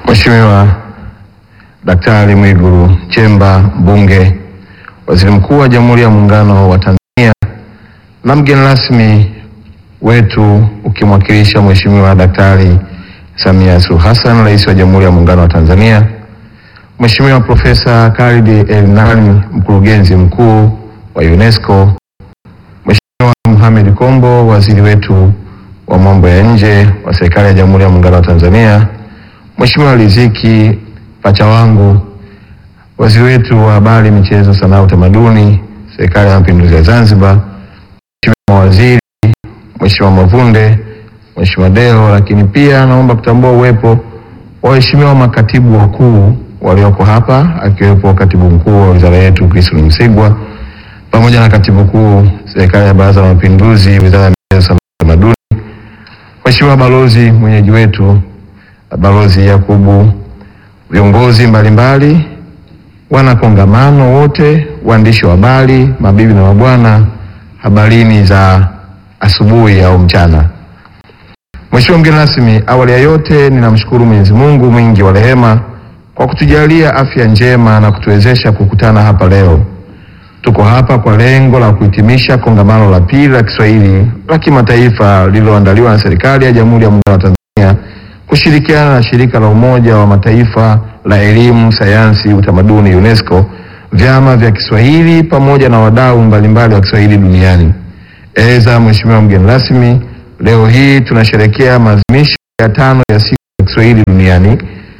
Mheshimiwa Daktari Mwigulu Nchemba, mbunge, waziri mkuu wa Jamhuri ya Muungano wa Tanzania, na mgeni rasmi wetu ukimwakilisha Mheshimiwa Daktari Samia Suluhu Hassan, rais wa Jamhuri ya Muungano wa Tanzania, Mheshimiwa Profesa Khalid El Nani, mkurugenzi mkuu wa UNESCO, Mheshimiwa Mohamed Kombo, waziri wetu wa mambo ya nje wa serikali ya Jamhuri ya Muungano wa Tanzania, Mheshimiwa Riziki pacha wangu, waziri wetu wa habari, michezo, sanaa, utamaduni, serikali ya mapinduzi ya Zanzibar, Mheshimiwa mawaziri, Mheshimiwa Mavunde, Mheshimiwa Deo, lakini pia naomba kutambua uwepo wa waheshimiwa makatibu wakuu walioko hapa akiwepo katibu mkuu wa wizara yetu Christine Msigwa pamoja na katibu mkuu serikali ya Baraza la Mapinduzi, wizara ya michezo, sanaa, utamaduni, Mheshimiwa balozi mwenyeji wetu Balozi Yakubu, viongozi mbalimbali, wana kongamano wote, waandishi wa habari, mabibi na mabwana, habarini za asubuhi au mchana. Mheshimiwa mgeni rasmi, awali ya yote ninamshukuru Mwenyezi Mungu mwingi wa rehema kwa kutujalia afya njema na kutuwezesha kukutana hapa leo. Tuko hapa kwa lengo la kuhitimisha kongamano la pili la Kiswahili la kimataifa lililoandaliwa na serikali ya Jamhuri ya Muungano wa Tanzania kushirikiana na shirika la Umoja wa Mataifa la elimu, sayansi, utamaduni UNESCO, vyama vya Kiswahili pamoja na wadau mbalimbali wa Kiswahili duniani. Eza Mheshimiwa mgeni rasmi, leo hii tunasherehekea maadhimisho ya tano ya siku ya Kiswahili duniani.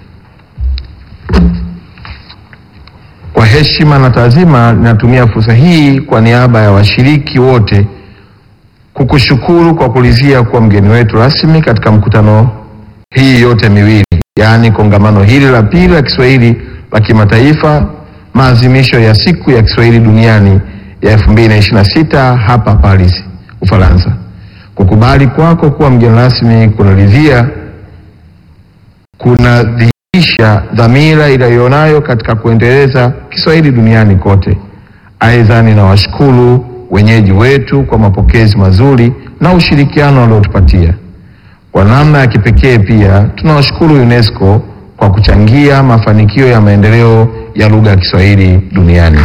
Kwa heshima na taazima, ninatumia fursa hii kwa niaba ya washiriki wote kukushukuru kwa kulizia kuwa mgeni wetu rasmi katika mkutano hii yote miwili, yaani kongamano hili la pili la Kiswahili la kimataifa, maadhimisho ya siku ya Kiswahili duniani ya 2026 hapa Paris, Ufaransa. Kukubali kwako kuwa mgeni rasmi kunaridhia kunadhihirisha dhamira iliyonayo katika kuendeleza Kiswahili duniani kote. Aidha, ninawashukuru wenyeji wetu kwa mapokezi mazuri na ushirikiano waliotupatia. Kwa namna ya kipekee pia tunawashukuru UNESCO kwa kuchangia mafanikio ya maendeleo ya lugha ya Kiswahili duniani.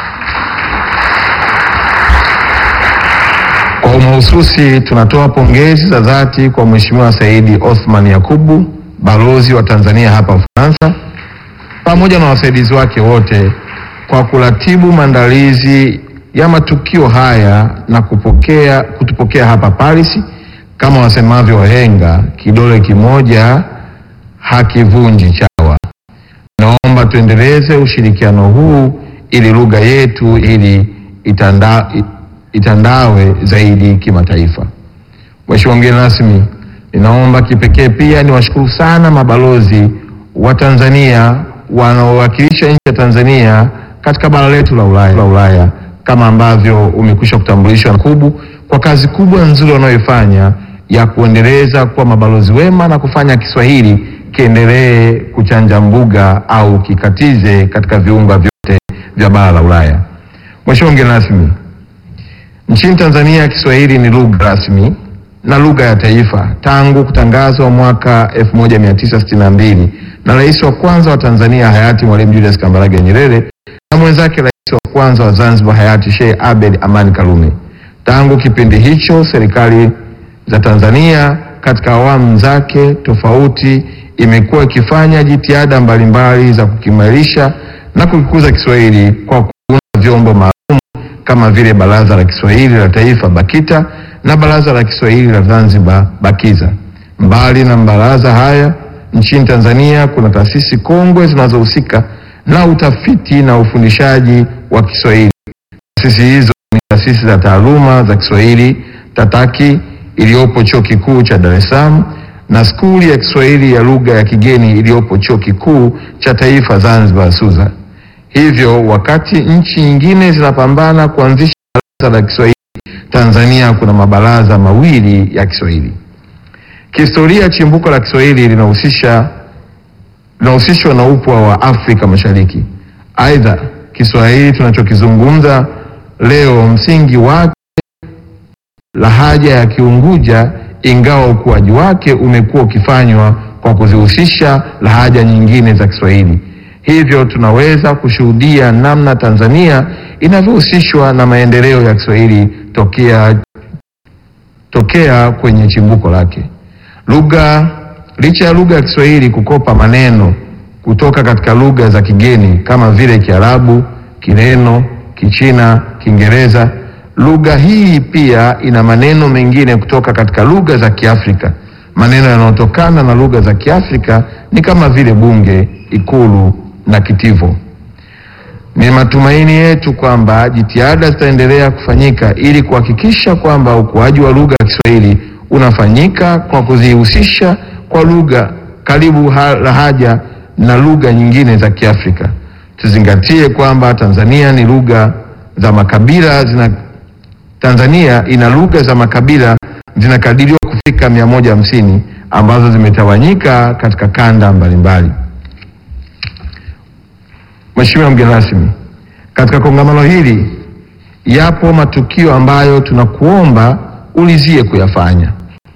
Kwa umahususi tunatoa pongezi za dhati kwa Mheshimiwa Saidi Othman Yakubu, balozi wa Tanzania hapa Ufaransa, pamoja na wasaidizi wake wote kwa kuratibu maandalizi ya matukio haya na kupokea, kutupokea hapa Paris. Kama wasemavyo wahenga, kidole kimoja hakivunji chawa. Naomba tuendeleze ushirikiano huu ili lugha yetu ili itanda, itandawe zaidi kimataifa. Mheshimiwa mgeni rasmi, ninaomba kipekee pia niwashukuru sana mabalozi wa Tanzania wanaowakilisha nchi ya Tanzania katika bara letu la Ulaya, la Ulaya kama ambavyo umekwisha kutambulishwa na Kubu kwa kazi kubwa nzuri wanayoifanya ya kuendeleza kuwa mabalozi wema na kufanya Kiswahili kiendelee kuchanja mbuga au kikatize katika viunga vyote vya bara la Ulaya. Mheshimiwa mgeni rasmi, nchini Tanzania Kiswahili ni lugha rasmi na lugha ya taifa tangu kutangazwa mwaka 1962 na rais wa kwanza wa Tanzania hayati Mwalimu Julius Kambarage Nyerere na mwenzake rais wa kwanza wa Zanzibar hayati Sheikh Abed Amani Karume. Tangu kipindi hicho serikali za Tanzania katika awamu zake tofauti imekuwa ikifanya jitihada mbalimbali za kukimarisha na kukikuza Kiswahili kwa kuunda vyombo maalum kama vile Baraza la Kiswahili la Taifa BAKITA na Baraza la Kiswahili la Zanzibar BAKIZA. Mbali na mabaraza haya, nchini Tanzania kuna taasisi kongwe zinazohusika na utafiti na ufundishaji wa Kiswahili. Taasisi hizo ni taasisi za taaluma za Kiswahili TATAKI iliyopo Chuo Kikuu cha Dar es Salaam na skuli ya Kiswahili ya lugha ya kigeni iliyopo Chuo Kikuu cha Taifa Zanzibar SUZA. Hivyo wakati nchi nyingine zinapambana kuanzisha baraza la Kiswahili, Tanzania kuna mabaraza mawili ya Kiswahili. Kihistoria, chimbuko la Kiswahili linahusisha linahusishwa na upwa wa Afrika Mashariki. Aidha, Kiswahili tunachokizungumza leo msingi wake lahaja ya Kiunguja ingawa ukuaji wake umekuwa ukifanywa kwa kuzihusisha lahaja nyingine za Kiswahili. Hivyo tunaweza kushuhudia namna Tanzania inavyohusishwa na maendeleo ya Kiswahili tokea tokea kwenye chimbuko lake. Lugha licha ya lugha ya Kiswahili kukopa maneno kutoka katika lugha za kigeni kama vile Kiarabu, Kireno, Kichina, Kiingereza, lugha hii pia ina maneno mengine kutoka katika lugha za Kiafrika. Maneno yanayotokana na lugha za Kiafrika ni kama vile bunge, ikulu na kitivo. Ni matumaini yetu kwamba jitihada zitaendelea kufanyika ili kuhakikisha kwamba ukuaji wa lugha ya Kiswahili unafanyika kwa kuzihusisha kwa lugha karibu ha- lahaja na lugha nyingine za Kiafrika. Tuzingatie kwamba Tanzania ni lugha za makabila zina Tanzania ina lugha za makabila zinakadiriwa kufika 150 ambazo zimetawanyika katika kanda mbalimbali. Mheshimiwa mgeni rasmi, katika kongamano hili yapo matukio ambayo tunakuomba ulizie kuyafanya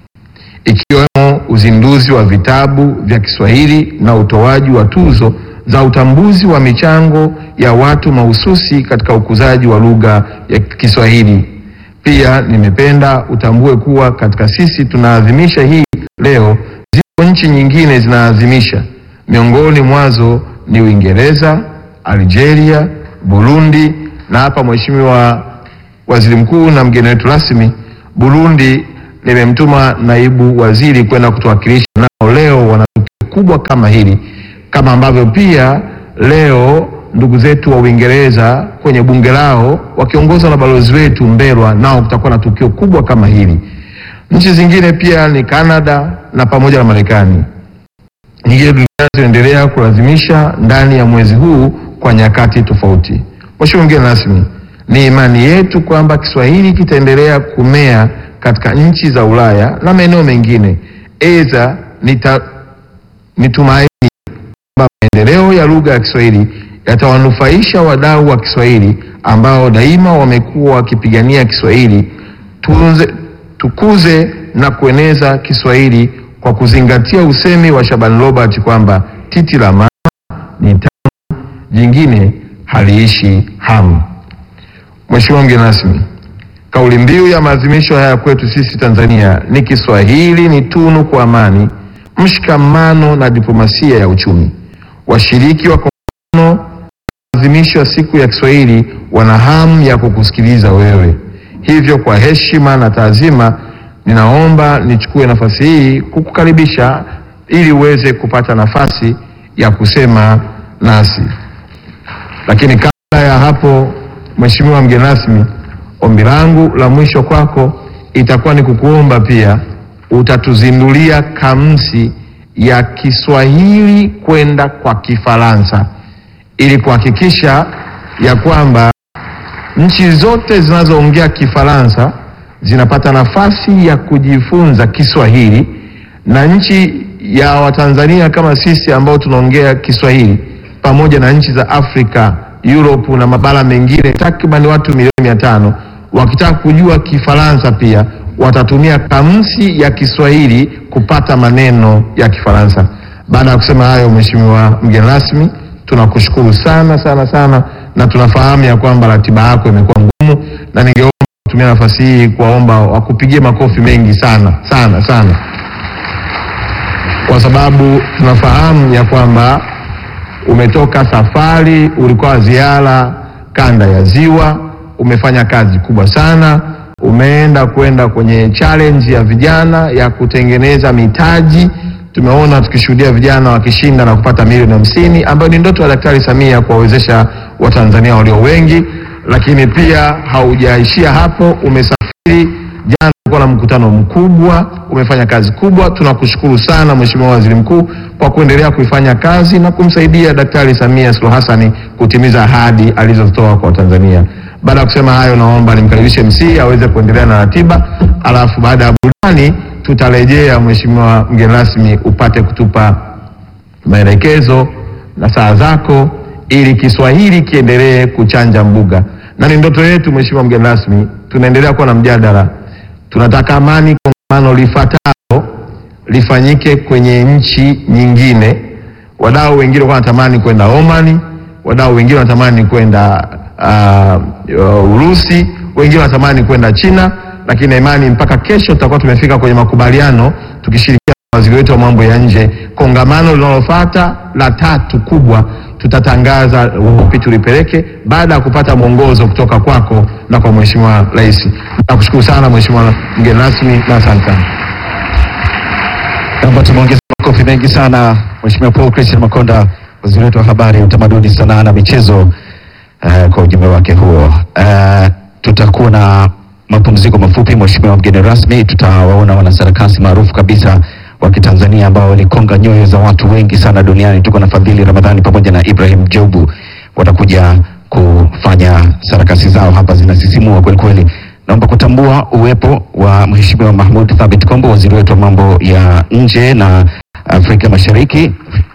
ikiwemo uzinduzi wa vitabu vya Kiswahili na utoaji wa tuzo za utambuzi wa michango ya watu mahususi katika ukuzaji wa lugha ya Kiswahili. Pia nimependa utambue kuwa katika sisi tunaadhimisha hii leo, zipo nchi nyingine zinaadhimisha, miongoni mwazo ni Uingereza, Algeria, Burundi na hapa Mheshimiwa Waziri Mkuu na mgeni wetu rasmi Burundi nimemtuma naibu waziri kwenda kutuwakilisha, nao leo wana tukio kubwa kama hili, kama ambavyo pia leo ndugu zetu wa Uingereza kwenye bunge lao wakiongozwa na balozi wetu Mbelwa, nao kutakuwa na tukio kubwa kama hili. Nchi zingine pia ni Canada na pamoja na Marekani. Nyingine duniani zinaendelea kulazimisha ndani ya mwezi huu kwa nyakati tofauti. Mheshimiwa mgeni rasmi, ni imani yetu kwamba Kiswahili kitaendelea kumea katika nchi za Ulaya na maeneo mengine. Aidha, nita- ni tumaini kwamba maendeleo ya lugha ya Kiswahili yatawanufaisha wadau wa Kiswahili ambao daima wamekuwa wakipigania Kiswahili. Tunze, tukuze na kueneza Kiswahili kwa kuzingatia usemi wa Shaban Robert kwamba titi la mama ni tamu, jingine haliishi hamu. Mheshimiwa mgeni rasmi, kauli mbiu ya maadhimisho haya kwetu sisi Tanzania ni Kiswahili ni tunu kwa amani, mshikamano na diplomasia ya uchumi. Washiriki wa kongamano maadhimisho ya siku ya Kiswahili wana hamu ya kukusikiliza wewe. Hivyo kwa heshima na taazima, ninaomba nichukue nafasi hii kukukaribisha ili uweze kupata nafasi ya kusema nasi. Lakini kabla ya hapo, Mheshimiwa mgeni rasmi, ombi langu la mwisho kwako itakuwa ni kukuomba pia utatuzindulia kamusi ya Kiswahili kwenda kwa Kifaransa ili kuhakikisha ya kwamba nchi zote zinazoongea Kifaransa zinapata nafasi ya kujifunza Kiswahili na nchi ya Watanzania kama sisi ambao tunaongea Kiswahili pamoja na nchi za Afrika, Europe na mabara mengine takriban watu milioni mia tano wakitaka kujua Kifaransa pia watatumia kamusi ya Kiswahili kupata maneno ya Kifaransa. Baada ya kusema hayo, Mheshimiwa mgeni rasmi, tunakushukuru sana sana sana, na tunafahamu ya kwamba ratiba yako imekuwa ngumu, na ningeomba kutumia nafasi hii kuwaomba wakupigie makofi mengi sana sana sana, kwa sababu tunafahamu ya kwamba umetoka safari, ulikuwa ziara kanda ya Ziwa, umefanya kazi kubwa sana, umeenda kwenda kwenye challenge ya vijana ya kutengeneza mitaji. Tumeona tukishuhudia vijana wakishinda na kupata milioni hamsini ambayo ni ndoto ya Daktari Samia kuwawezesha Watanzania walio wengi. Lakini pia haujaishia hapo, umesafiri jana, ulikuwa na mkutano mkubwa, umefanya kazi kubwa. Tunakushukuru sana Mheshimiwa Waziri Mkuu kwa kuendelea kuifanya kazi na kumsaidia Daktari Samia Suluhu Hassan kutimiza ahadi alizotoa kwa Watanzania. Baada ya kusema hayo, naomba nimkaribishe MC aweze kuendelea na ratiba, alafu baada ya burudani tutarejea. Mheshimiwa mgeni rasmi, upate kutupa maelekezo na saa zako ili Kiswahili kiendelee kuchanja mbuga, na ni ndoto yetu Mheshimiwa mgeni rasmi, tunaendelea kuwa na mjadala, tunataka amani kongamano lifuatalo lifanyike kwenye nchi nyingine. Wadau wengine walikuwa wanatamani kwenda Omani, wadau wengine wanatamani kwenda uh, uh, Urusi, wengine wanatamani kwenda China, lakini na imani mpaka kesho tutakuwa tumefika kwenye makubaliano tukishirikiana na waziri wetu wa mambo ya nje. Kongamano linalofuata la tatu kubwa tutatangaza upi tulipeleke baada ya kupata mwongozo kutoka kwako na kwa Mheshimiwa Rais. Nakushukuru sana Mheshimiwa mgeni rasmi na asante sana. Naomba tumeongeza makofi mengi sana Mheshimiwa Paul Christian Makonda, waziri wetu wa habari, utamaduni, sanaa na michezo eh, kwa ujumbe wake huo. Eh, tutakuwa na mapumziko mafupi. Mheshimiwa mgeni rasmi, tutawaona wanasarakasi maarufu kabisa wa Kitanzania ambao walikonga nyoyo za watu wengi sana duniani. Tuko na Fadhili Ramadhani pamoja na Ibrahim Jobu, watakuja kufanya sarakasi zao hapa, zinasisimua kweli kweli. Naomba kutambua uwepo wa Mheshimiwa Mahmud Thabit Kombo, waziri wetu wa mambo ya nje na Afrika Mashariki.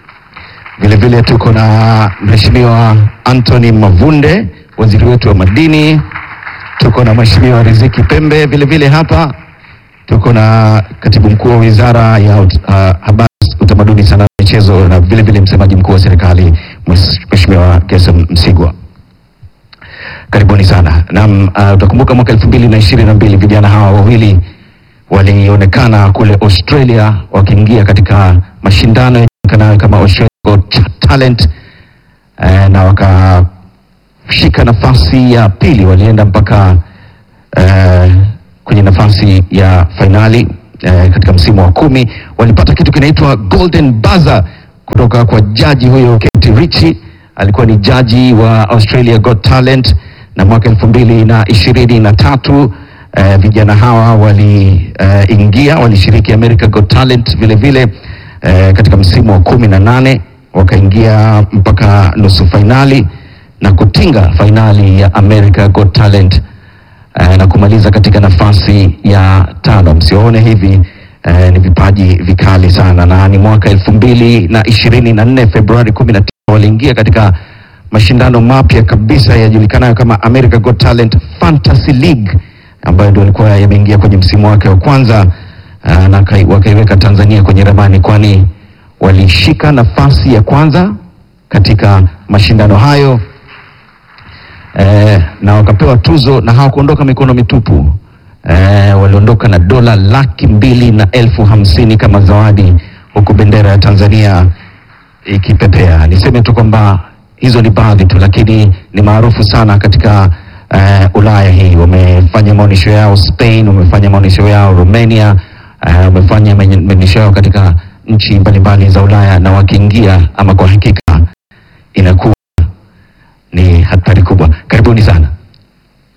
Vile vile tuko na Mheshimiwa Anthony Mavunde, waziri wetu wa madini. Tuko na Mheshimiwa Riziki Pembe vile vile hapa. Tuko na katibu mkuu wa wizara ya ut, uh, habari, utamaduni, sanaa na michezo na vile vile msemaji mkuu wa serikali Mheshimiwa Gerson Msigwa. Karibuni sana. Naam, uh, utakumbuka mwaka elfu mbili na ishirini na mbili vijana hawa wawili walionekana kule Australia wakiingia katika mashindano yajulikanayo kama Australia Got Talent eh, na wakashika nafasi ya pili, walienda mpaka eh, kwenye nafasi ya fainali eh, katika msimu wa kumi. Walipata kitu kinaitwa Golden Buzzer kutoka kwa jaji huyo Kate Ritchie, alikuwa ni jaji wa Australia Got Talent, na mwaka elfu mbili na ishirini na tatu eh, vijana hawa waliingia walishiriki America Got Talent vile vile eh, katika msimu wa kumi na nane wakaingia mpaka nusu fainali na kutinga fainali ya America Got Talent eh, na kumaliza katika nafasi ya tano. Msione hivi eh, ni vipaji vikali sana, na ni mwaka elfu mbili na ishirini na nne Februari kumi na tisa waliingia katika mashindano mapya kabisa yajulikanayo kama America Got Talent Fantasy League ambayo ndio alikuwa yameingia kwenye msimu wake wa kwanza uh, na kai- wakaiweka Tanzania kwenye ramani, kwani walishika nafasi ya kwanza katika mashindano hayo eh, na wakapewa tuzo na hawakuondoka mikono mitupu eh, waliondoka na dola laki mbili na elfu hamsini kama zawadi, huku bendera ya Tanzania ikipepea. Niseme tu kwamba hizo ni baadhi tu, lakini ni maarufu sana katika eh, Ulaya hii. Wamefanya maonyesho yao Spain, wamefanya maonyesho yao Romania, eh, wamefanya maenye- maonyesho yao katika nchi mbalimbali za Ulaya, na wakiingia ama kwa hakika inakuwa